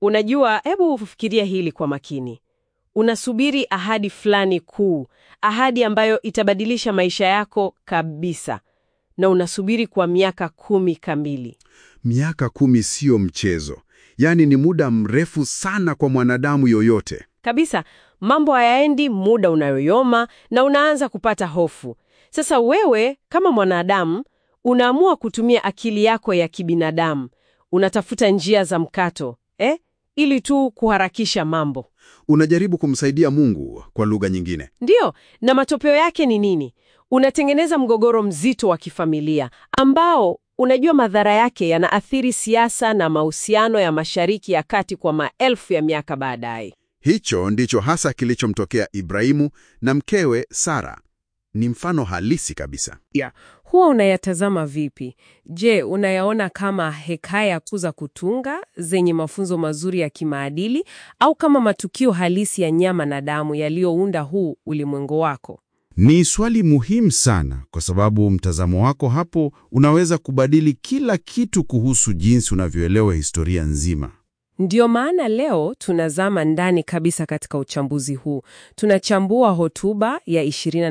Unajua, hebu ufikiria hili kwa makini. Unasubiri ahadi fulani kuu, ahadi ambayo itabadilisha maisha yako kabisa, na unasubiri kwa miaka kumi kamili. Miaka kumi siyo mchezo, yaani ni muda mrefu sana kwa mwanadamu yoyote. Kabisa, mambo hayaendi, muda unayoyoma na unaanza kupata hofu. Sasa wewe kama mwanadamu unaamua kutumia akili yako ya kibinadamu, unatafuta njia za mkato eh, ili tu kuharakisha mambo. Unajaribu kumsaidia Mungu kwa lugha nyingine. Ndiyo, na matokeo yake ni nini? Unatengeneza mgogoro mzito wa kifamilia ambao unajua madhara yake yanaathiri siasa na mahusiano ya Mashariki ya Kati kwa maelfu ya miaka baadaye. Hicho ndicho hasa kilichomtokea Ibrahimu na mkewe Sara. Ni mfano halisi kabisa. Huwa unayatazama vipi? Je, unayaona kama hekaya kuu za kutunga zenye mafunzo mazuri ya kimaadili au kama matukio halisi ya nyama na damu yaliyounda huu ulimwengu wako? Ni swali muhimu sana kwa sababu mtazamo wako hapo unaweza kubadili kila kitu kuhusu jinsi unavyoelewa historia nzima. Ndiyo maana leo tunazama ndani kabisa katika uchambuzi huu. Tunachambua hotuba ya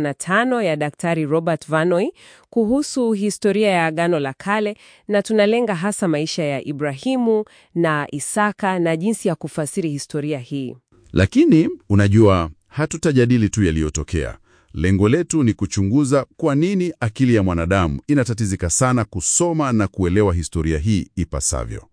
25 ya Daktari Robert Vanoy kuhusu historia ya Agano la Kale na tunalenga hasa maisha ya Ibrahimu na Isaka na jinsi ya kufasiri historia hii. Lakini unajua, hatutajadili tu yaliyotokea. Lengo letu ni kuchunguza kwa nini akili ya mwanadamu inatatizika sana kusoma na kuelewa historia hii ipasavyo.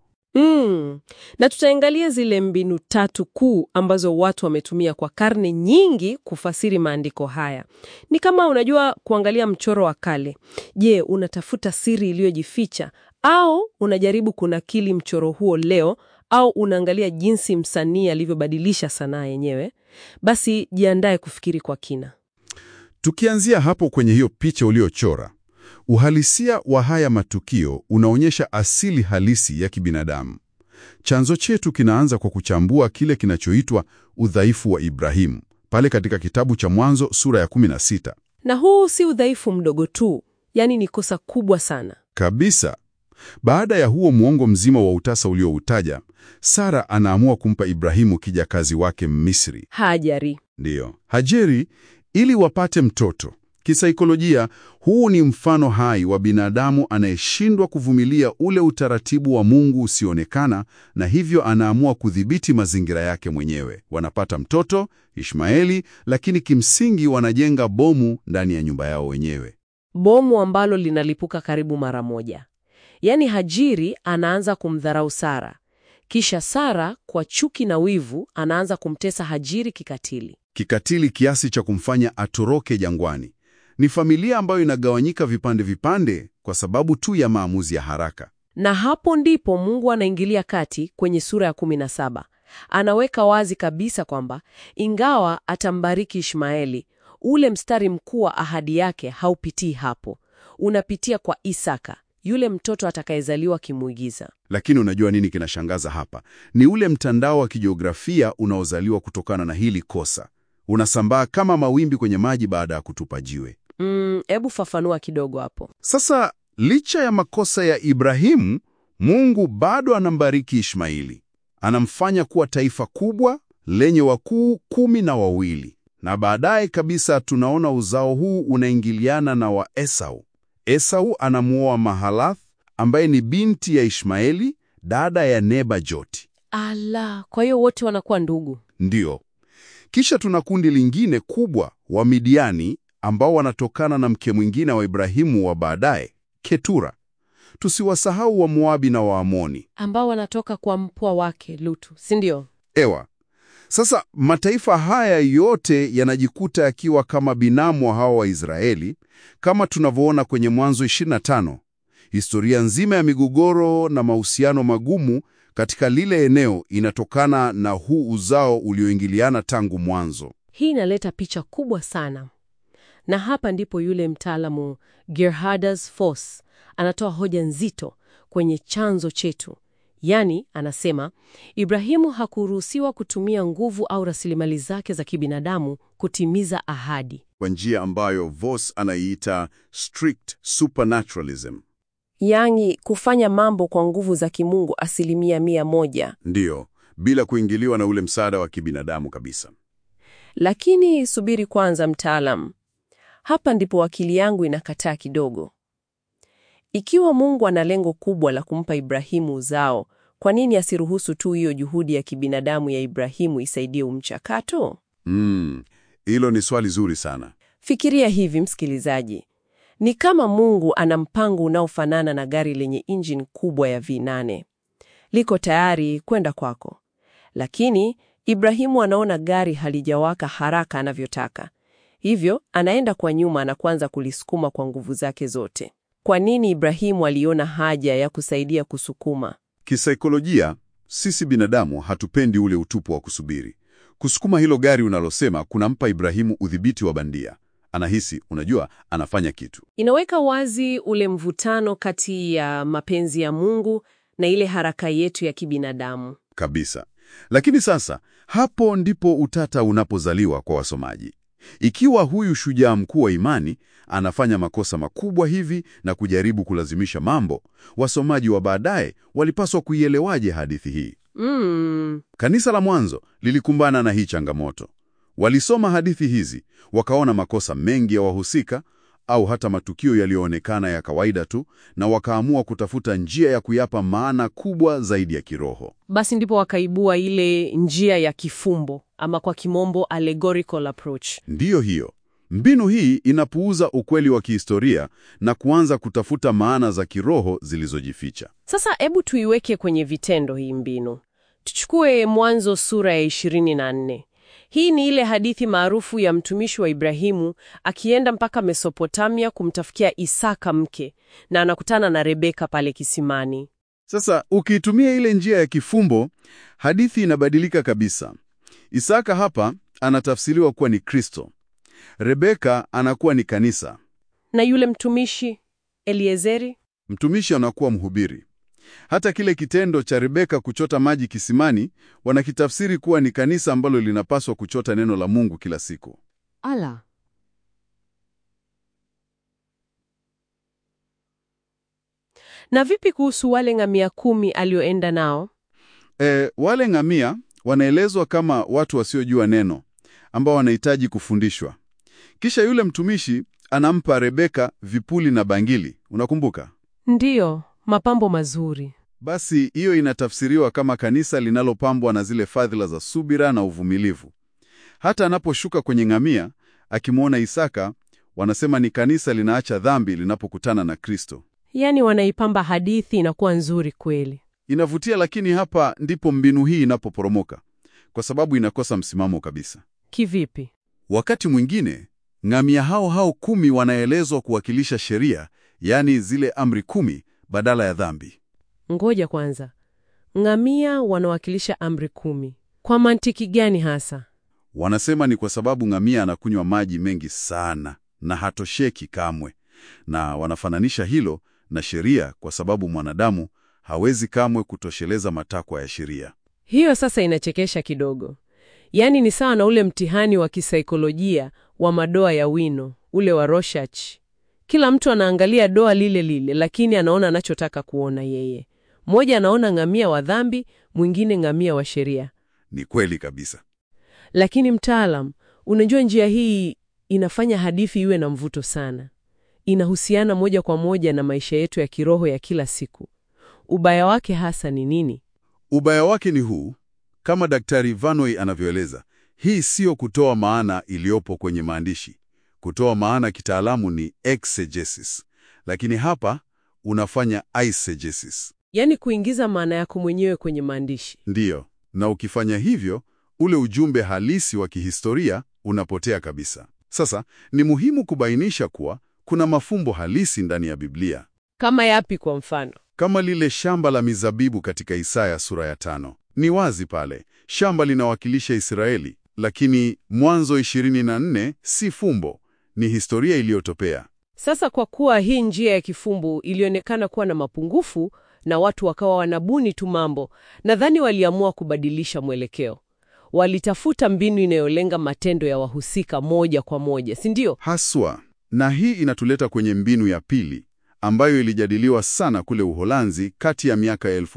Mm. Na tutaangalia zile mbinu tatu kuu ambazo watu wametumia kwa karne nyingi kufasiri maandiko haya. Ni kama unajua kuangalia mchoro wa kale. Je, unatafuta siri iliyojificha au unajaribu kunakili mchoro huo leo au unaangalia jinsi msanii alivyobadilisha sanaa yenyewe? Basi jiandae kufikiri kwa kina. Tukianzia hapo kwenye hiyo picha uliochora, uhalisia wa haya matukio unaonyesha asili halisi ya kibinadamu. Chanzo chetu kinaanza kwa kuchambua kile kinachoitwa udhaifu wa Ibrahimu pale katika kitabu cha Mwanzo sura ya 16. Na huu si udhaifu mdogo tu, yaani ni kosa kubwa sana. Kabisa. Baada ya huo muongo mzima wa utasa ulioutaja, Sara anaamua kumpa Ibrahimu kijakazi wake Mmisri, Hajari. ndiyo Hajeri, ili wapate mtoto. Kisaikolojia, huu ni mfano hai wa binadamu anayeshindwa kuvumilia ule utaratibu wa Mungu usioonekana, na hivyo anaamua kudhibiti mazingira yake mwenyewe. Wanapata mtoto Ishmaeli, lakini kimsingi wanajenga bomu ndani ya nyumba yao wenyewe. Bomu ambalo linalipuka karibu mara moja. Yaani Hajiri anaanza kumdharau Sara. Kisha Sara kwa chuki na wivu anaanza kumtesa Hajiri kikatili. Kikatili kiasi cha kumfanya atoroke jangwani. Ni familia ambayo inagawanyika vipande vipande kwa sababu tu ya maamuzi ya haraka. Na hapo ndipo Mungu anaingilia kati kwenye sura ya 17. Anaweka wazi kabisa kwamba ingawa atambariki Ishmaeli, ule mstari mkuu wa ahadi yake haupitii hapo. Unapitia kwa Isaka, yule mtoto atakayezaliwa kimuigiza. Lakini unajua nini kinashangaza hapa? Ni ule mtandao wa kijiografia unaozaliwa kutokana na hili kosa. Unasambaa kama mawimbi kwenye maji baada ya kutupa jiwe. Mm, hebu fafanua kidogo hapo. Sasa licha ya makosa ya Ibrahimu, Mungu bado anambariki Ishmaeli. Anamfanya kuwa taifa kubwa lenye wakuu kumi na wawili, na baadaye kabisa tunaona uzao huu unaingiliana na wa Esau. Esau anamuoa Mahalath ambaye ni binti ya Ishmaeli, dada ya Nebajoti. Ala, kwa hiyo wote wanakuwa ndugu. Ndiyo. Kisha tuna kundi lingine kubwa wa Midiani ambao wanatokana na mke mwingine wa Ibrahimu wa baadaye, Ketura. Tusiwasahau wa Moabi na Waamoni. Ambao wanatoka kwa mpwa wake Lutu, si ndio? Ewa. Sasa mataifa haya yote yanajikuta yakiwa kama binamu wa hawa Waisraeli, kama tunavyoona kwenye Mwanzo 25. Historia nzima ya migogoro na mahusiano magumu katika lile eneo inatokana na huu uzao ulioingiliana tangu mwanzo. Hii inaleta picha kubwa sana, na hapa ndipo yule mtaalamu Gerhardus Voss anatoa hoja nzito kwenye chanzo chetu. Yaani, anasema Ibrahimu hakuruhusiwa kutumia nguvu au rasilimali zake za kibinadamu kutimiza ahadi, Kwa njia ambayo Voss anaiita strict supernaturalism. yaani kufanya mambo kwa nguvu za kimungu asilimia mia moja. Ndiyo, bila kuingiliwa na ule msaada wa kibinadamu kabisa. Lakini subiri kwanza, mtaalam. Hapa ndipo akili yangu inakataa kidogo. Ikiwa Mungu ana lengo kubwa la kumpa Ibrahimu uzao, kwa nini asiruhusu tu hiyo juhudi ya kibinadamu ya Ibrahimu isaidie umchakato? Mm, hilo ni swali zuri sana. Fikiria hivi, msikilizaji. Ni kama Mungu ana mpango unaofanana na gari lenye injini kubwa ya V8. Liko tayari kwenda kwako. Lakini Ibrahimu anaona gari halijawaka haraka anavyotaka. Hivyo anaenda kwa nyuma na kuanza kulisukuma kwa nguvu zake zote. Kwa nini Ibrahimu aliona haja ya kusaidia kusukuma? Kisaikolojia, sisi binadamu hatupendi ule utupu wa kusubiri. Kusukuma hilo gari unalosema kunampa Ibrahimu udhibiti wa bandia. Anahisi, unajua, anafanya kitu. Inaweka wazi ule mvutano kati ya mapenzi ya Mungu na ile haraka yetu ya kibinadamu. Kabisa. Lakini sasa, hapo ndipo utata unapozaliwa kwa wasomaji. Ikiwa huyu shujaa mkuu wa imani anafanya makosa makubwa hivi na kujaribu kulazimisha mambo, wasomaji wa baadaye walipaswa kuielewaje hadithi hii? Mm, Kanisa la mwanzo lilikumbana na hii changamoto. Walisoma hadithi hizi, wakaona makosa mengi ya wahusika au hata matukio yaliyoonekana ya kawaida tu, na wakaamua kutafuta njia ya kuyapa maana kubwa zaidi ya kiroho. basi ndipo wakaibua ile njia ya kifumbo ama kwa kimombo allegorical approach. Ndiyo hiyo. Mbinu hii inapuuza ukweli wa kihistoria na kuanza kutafuta maana za kiroho zilizojificha. Sasa hebu tuiweke kwenye vitendo hii mbinu. Tuchukue Mwanzo sura ya 24. Hii ni ile hadithi maarufu ya mtumishi wa Ibrahimu akienda mpaka Mesopotamia kumtafutia Isaka mke na anakutana na Rebeka pale kisimani. Sasa ukiitumia ile njia ya kifumbo, hadithi inabadilika kabisa. Isaka hapa anatafsiriwa kuwa ni Kristo. Rebeka anakuwa ni kanisa. Na yule mtumishi Eliezeri? Mtumishi anakuwa mhubiri. Hata kile kitendo cha Rebeka kuchota maji kisimani wanakitafsiri kuwa ni kanisa ambalo linapaswa kuchota neno la Mungu kila siku. Ala. Na vipi kuhusu wale ngamia kumi alioenda nao? E, wale ngamia wanaelezwa kama watu wasiojua neno ambao wanahitaji kufundishwa. Kisha yule mtumishi anampa Rebeka vipuli na bangili, unakumbuka? Ndiyo, mapambo mazuri. Basi hiyo inatafsiriwa kama kanisa linalopambwa na zile fadhila za subira na uvumilivu. Hata anaposhuka kwenye ngamia akimwona Isaka, wanasema ni kanisa linaacha dhambi linapokutana na Kristo. Yaani wanaipamba hadithi inakuwa nzuri kweli. Inavutia, lakini hapa ndipo mbinu hii inapoporomoka, kwa sababu inakosa msimamo kabisa. Kivipi? Wakati mwingine ngamia hao hao kumi wanaelezwa kuwakilisha sheria, yaani zile amri kumi badala ya dhambi. Ngoja kwanza. Ngamia wanawakilisha amri kumi. Kwa mantiki gani hasa? Wanasema ni kwa sababu ngamia anakunywa maji mengi sana na hatosheki kamwe, na wanafananisha hilo na sheria, kwa sababu mwanadamu hawezi kamwe kutosheleza matakwa ya sheria. Hiyo sasa inachekesha kidogo. Yaani ni sawa na ule mtihani wa kisaikolojia wa madoa ya wino, ule wa Rorschach. Kila mtu anaangalia doa lile lile, lakini anaona anachotaka kuona yeye. Mmoja anaona ngamia wa dhambi, mwingine ngamia wa sheria. Ni kweli kabisa. Lakini mtaalam, unajua njia hii inafanya hadithi iwe na mvuto sana. Inahusiana moja kwa moja na maisha yetu ya kiroho ya kila siku. Ubaya wake hasa ni nini? Ubaya wake ni huu, kama Daktari Vanoi anavyoeleza, hii siyo kutoa maana iliyopo kwenye maandishi. Kutoa maana kitaalamu ni exegesis, lakini hapa unafanya eisegesis. Yaani kuingiza maana yako mwenyewe kwenye maandishi. Ndiyo, na ukifanya hivyo, ule ujumbe halisi wa kihistoria unapotea kabisa. Sasa ni muhimu kubainisha kuwa kuna mafumbo halisi ndani ya Biblia, Kama yapi kwa mfano? kama lile shamba la mizabibu katika Isaya sura ya tano. Ni wazi pale shamba linawakilisha Israeli, lakini Mwanzo 24 si fumbo, ni historia iliyotopea. Sasa kwa kuwa hii njia ya kifumbu ilionekana kuwa na mapungufu na watu wakawa wanabuni tu mambo, nadhani waliamua kubadilisha mwelekeo. Walitafuta mbinu inayolenga matendo ya wahusika moja kwa moja, si ndio? Haswa, na hii inatuleta kwenye mbinu ya pili ambayo ilijadiliwa sana kule Uholanzi kati ya miaka ya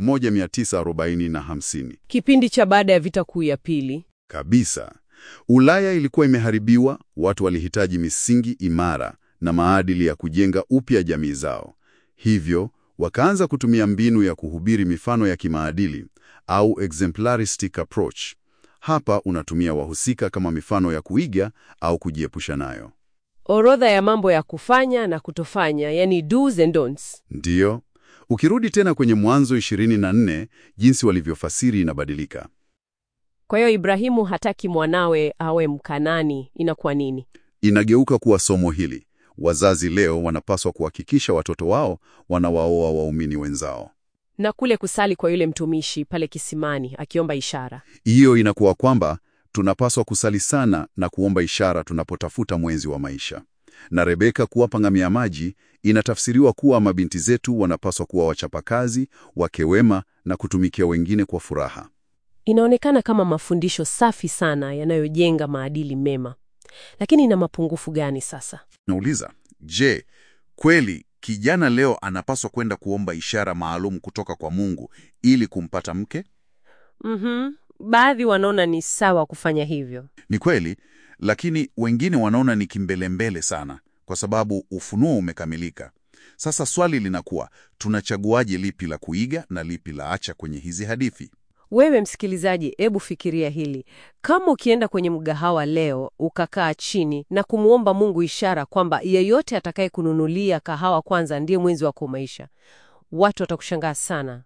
1940 na 50. Kipindi cha baada ya vita kuu ya pili. Kabisa. Ulaya ilikuwa imeharibiwa, watu walihitaji misingi imara na maadili ya kujenga upya jamii zao. Hivyo, wakaanza kutumia mbinu ya kuhubiri mifano ya kimaadili au exemplaristic approach. Hapa unatumia wahusika kama mifano ya kuiga au kujiepusha nayo. Orodha ya mambo ya kufanya na kutofanya, yani do's and don'ts. Ndiyo. Ukirudi tena kwenye Mwanzo 24, jinsi walivyofasiri inabadilika. Kwa hiyo Ibrahimu hataki mwanawe awe Mkanani, inakuwa nini? Inageuka kuwa somo hili. Wazazi leo wanapaswa kuhakikisha watoto wao wanawaoa waumini wenzao. Na kule kusali kwa yule mtumishi pale kisimani akiomba ishara. Hiyo inakuwa kwamba tunapaswa kusali sana na kuomba ishara tunapotafuta mwenzi wa maisha. Na Rebeka kuwapa ngamia maji inatafsiriwa kuwa mabinti zetu wanapaswa kuwa wachapakazi, wake wema na kutumikia wengine kwa furaha. Inaonekana kama mafundisho safi sana yanayojenga maadili mema, lakini ina mapungufu gani sasa? Nauliza, je, kweli kijana leo anapaswa kwenda kuomba ishara maalum kutoka kwa Mungu ili kumpata mke? Mhm. Baadhi wanaona ni sawa kufanya hivyo. Ni kweli, lakini wengine wanaona ni kimbelembele sana kwa sababu ufunuo umekamilika. Sasa swali linakuwa, tunachaguaje lipi la kuiga na lipi la acha kwenye hizi hadithi? Wewe msikilizaji, hebu fikiria hili. Kama ukienda kwenye mgahawa leo ukakaa chini na kumwomba Mungu ishara kwamba yeyote atakaye kununulia kahawa kwanza ndiye mwenzi wako maisha, watu watakushangaa sana.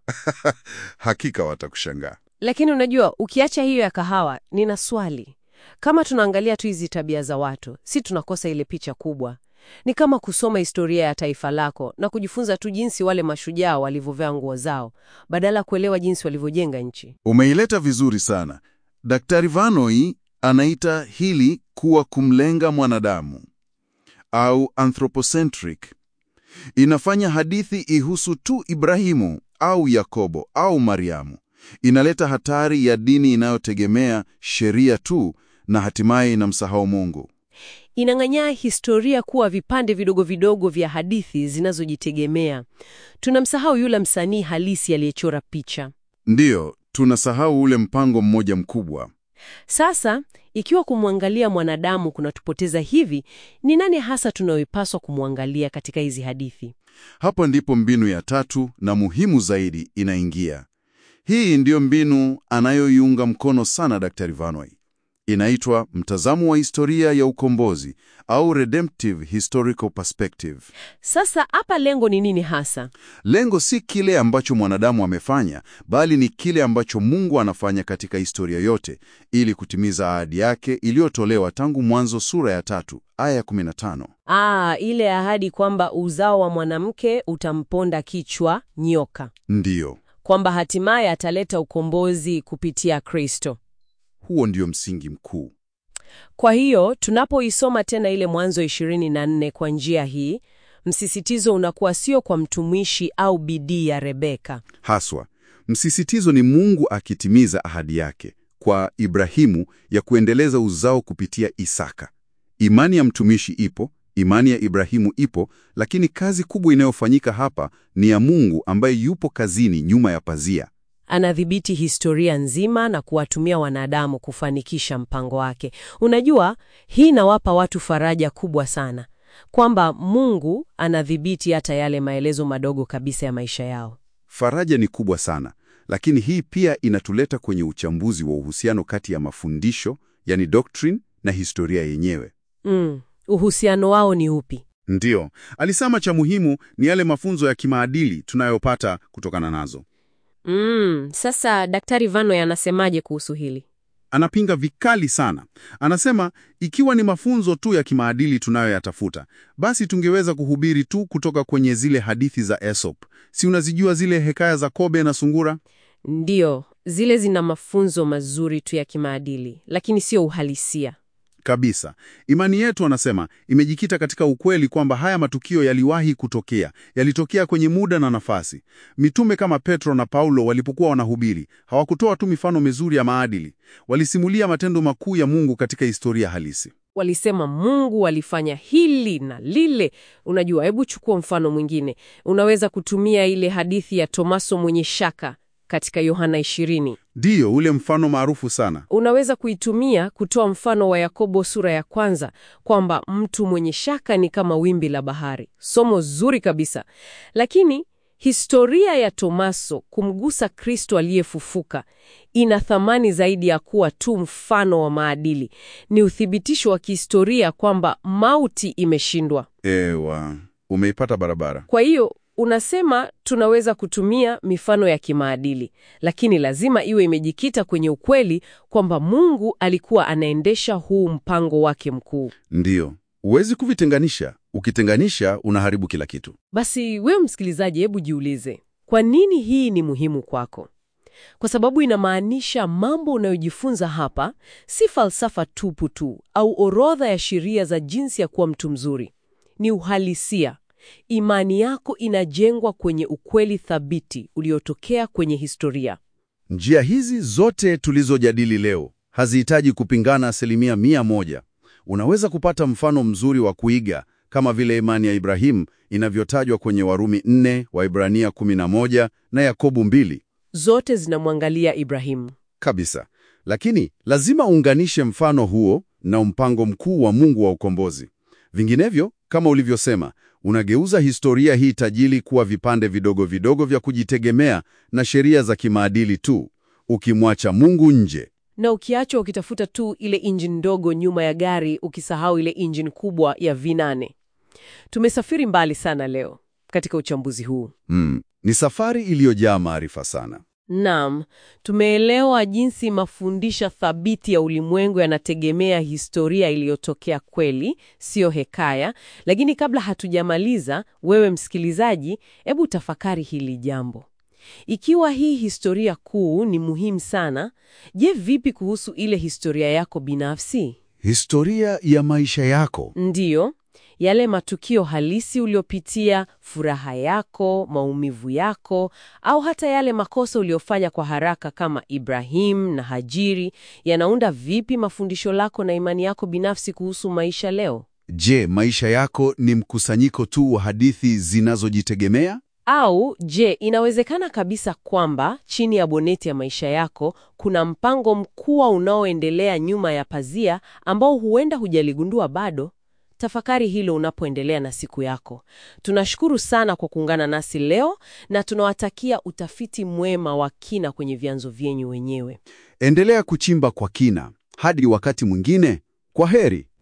Hakika watakushangaa. Lakini unajua, ukiacha hiyo ya kahawa, nina swali. Kama tunaangalia tu hizi tabia za watu, si tunakosa ile picha kubwa? Ni kama kusoma historia ya taifa lako na kujifunza tu jinsi wale mashujaa walivyovaa nguo zao, badala ya kuelewa jinsi walivyojenga nchi. Umeileta vizuri sana. Daktari Vanoi anaita hili kuwa kumlenga mwanadamu au anthropocentric. Inafanya hadithi ihusu tu Ibrahimu au Yakobo au Mariamu. Inaleta hatari ya dini inayotegemea sheria tu na hatimaye inamsahau Mungu. Inang'anyaa historia kuwa vipande vidogo vidogo vya hadithi zinazojitegemea. Tunamsahau yule msanii halisi aliyechora picha. Ndiyo, tunasahau ule mpango mmoja mkubwa. Sasa, ikiwa kumwangalia mwanadamu kunatupoteza hivi, ni nani hasa tunayoipaswa kumwangalia katika hizi hadithi? Hapo ndipo mbinu ya tatu na muhimu zaidi inaingia. Hii ndiyo mbinu anayoiunga mkono sana Daktari Vanoi. Inaitwa mtazamo wa historia ya ukombozi au redemptive historical perspective. Sasa hapa lengo ni nini hasa? Lengo si kile ambacho mwanadamu amefanya, bali ni kile ambacho Mungu anafanya katika historia yote ili kutimiza ahadi yake iliyotolewa tangu Mwanzo sura ya tatu aya ya 15. Ah, ile ahadi kwamba uzao wa mwanamke utamponda kichwa nyoka, Ndiyo, kwamba hatimaye ataleta ukombozi kupitia Kristo. huo ndio msingi mkuu. Kwa hiyo tunapoisoma tena ile Mwanzo 24 kwa njia hii, msisitizo unakuwa sio kwa mtumishi au bidii ya Rebeka. Haswa, msisitizo ni Mungu akitimiza ahadi yake kwa Ibrahimu ya kuendeleza uzao kupitia Isaka. Imani ya mtumishi ipo, imani ya Ibrahimu ipo, lakini kazi kubwa inayofanyika hapa ni ya Mungu ambaye yupo kazini nyuma ya pazia. Anadhibiti historia nzima na kuwatumia wanadamu kufanikisha mpango wake. Unajua, hii inawapa watu faraja kubwa sana kwamba Mungu anadhibiti hata yale maelezo madogo kabisa ya maisha yao. Faraja ni kubwa sana, lakini hii pia inatuleta kwenye uchambuzi wa uhusiano kati ya mafundisho, yani doctrine, na historia yenyewe. Mm, uhusiano wao ni upi? Ndiyo, alisema cha muhimu ni yale mafunzo ya kimaadili tunayopata kutokana nazo. Mm, sasa Daktari Vanoi anasemaje kuhusu hili? Anapinga vikali sana. Anasema ikiwa ni mafunzo tu ya kimaadili tunayoyatafuta, basi tungeweza kuhubiri tu kutoka kwenye zile hadithi za Aesop. Si unazijua zile hekaya za kobe na sungura? Ndiyo, zile zina mafunzo mazuri tu ya kimaadili, lakini sio uhalisia. Kabisa. Imani yetu, anasema, imejikita katika ukweli kwamba haya matukio yaliwahi kutokea, yalitokea kwenye muda na nafasi. Mitume kama Petro na Paulo walipokuwa wanahubiri, hawakutoa tu mifano mizuri ya maadili, walisimulia matendo makuu ya Mungu katika historia halisi. Walisema Mungu alifanya hili na lile. Unajua, hebu chukua mfano mwingine. Unaweza kutumia ile hadithi ya Tomaso mwenye shaka katika Yohana 20. Ndiyo, ule mfano maarufu sana. Unaweza kuitumia kutoa mfano wa Yakobo sura ya kwanza kwamba mtu mwenye shaka ni kama wimbi la bahari. Somo zuri kabisa. Lakini historia ya Tomaso kumgusa Kristo aliyefufuka ina thamani zaidi ya kuwa tu mfano wa maadili. Ni uthibitisho wa kihistoria kwamba mauti imeshindwa. Ewa, umeipata barabara. Kwa hiyo unasema tunaweza kutumia mifano ya kimaadili, lakini lazima iwe imejikita kwenye ukweli kwamba Mungu alikuwa anaendesha huu mpango wake mkuu. Ndiyo, huwezi kuvitenganisha. Ukitenganisha unaharibu kila kitu. Basi wewe msikilizaji, hebu jiulize, kwa nini hii ni muhimu kwako? Kwa sababu inamaanisha mambo unayojifunza hapa si falsafa tupu tu au orodha ya sheria za jinsi ya kuwa mtu mzuri. Ni uhalisia. Imani yako inajengwa kwenye ukweli thabiti uliotokea kwenye historia. Njia hizi zote tulizojadili leo hazihitaji kupingana asilimia mia moja. Unaweza kupata mfano mzuri wa kuiga kama vile imani ya Ibrahimu inavyotajwa kwenye Warumi 4, Waibrania 11 na Yakobo 2 Zote zinamwangalia Ibrahimu. kabisa. Lakini lazima uunganishe mfano huo na mpango mkuu wa Mungu wa ukombozi. Vinginevyo, kama ulivyosema, unageuza historia hii tajili kuwa vipande vidogo vidogo vya kujitegemea na sheria za kimaadili tu, ukimwacha Mungu nje. Na ukiachwa ukitafuta tu ile injini ndogo nyuma ya gari, ukisahau ile injini kubwa ya V8. Tumesafiri mbali sana leo katika uchambuzi huu. Mm, ni safari iliyojaa maarifa sana. Naam, tumeelewa jinsi mafundisho thabiti ya ulimwengu yanategemea historia iliyotokea kweli, siyo hekaya. Lakini kabla hatujamaliza, wewe msikilizaji, hebu tafakari hili jambo. Ikiwa hii historia kuu ni muhimu sana, je, vipi kuhusu ile historia yako binafsi? Historia ya maisha yako. Ndiyo, yale matukio halisi uliopitia, furaha yako, maumivu yako, au hata yale makosa uliofanya kwa haraka kama Ibrahim na Hajiri, yanaunda vipi mafundisho lako na imani yako binafsi kuhusu maisha leo? Je, maisha yako ni mkusanyiko tu wa hadithi zinazojitegemea? Au je, inawezekana kabisa kwamba chini ya boneti ya maisha yako kuna mpango mkubwa unaoendelea nyuma ya pazia ambao huenda hujaligundua bado? Tafakari hilo unapoendelea na siku yako. Tunashukuru sana kwa kuungana nasi leo na tunawatakia utafiti mwema wa kina kwenye vyanzo vyenyu wenyewe. Endelea kuchimba kwa kina. Hadi wakati mwingine, kwa heri.